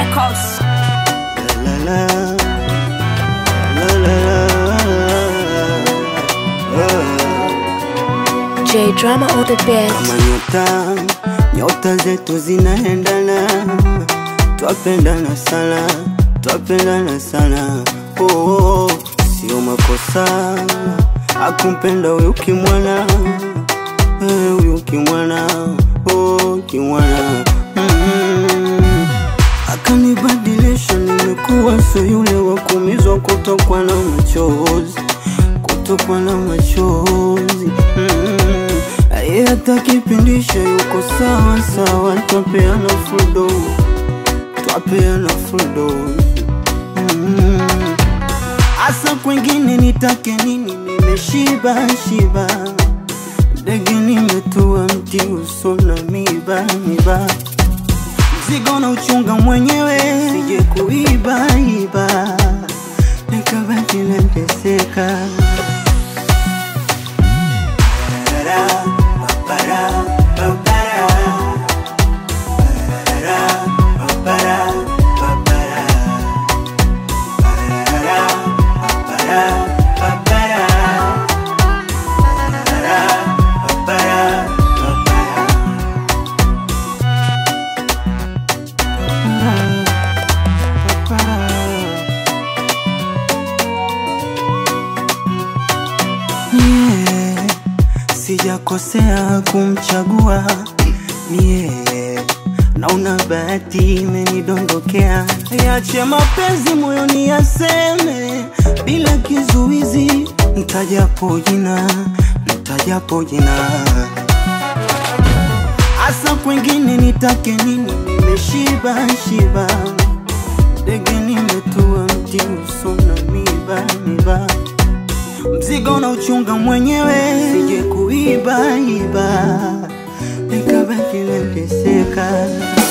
Records. La la la la la la. J Drama on the beat. Kama nyota, nyota zetu zinaendana, twapendana sana, twapendana sana. Oh, oh, sio makosa akumpenda huyu kimwana, eh, huyu kimwana, oh, kimwana mm. Akanibadilisha, nimekuwa so yule wa kuumizwa kutokwa na machozi, kutokwa na machozi mm. Yeye hata kipindisha yuko sawa sawa, twapeana fudo, twapeana fudo mm. Asa kwengine nitake nini? Nimeshiba shiba, ndege nimetua mti uso na miba miba, mzigo na uchunga mwenyewe, sije kuiba iba, nikabaki nateseka. Para, para, para, para, para, para. Yeah, sijakosea kumchagua ni yeye, naona bahati imenidondokea. Yache mapenzi moyoni yaseme bila kizuizi, mtajapo jina, mtajapo jina Asa kwengine nitake nini? Nimeshiba shiba, ndege nimetua mti uso na miba miba, mzigo na uchunga mwenyewe, sije kuiba iba, nikabaki nateseka.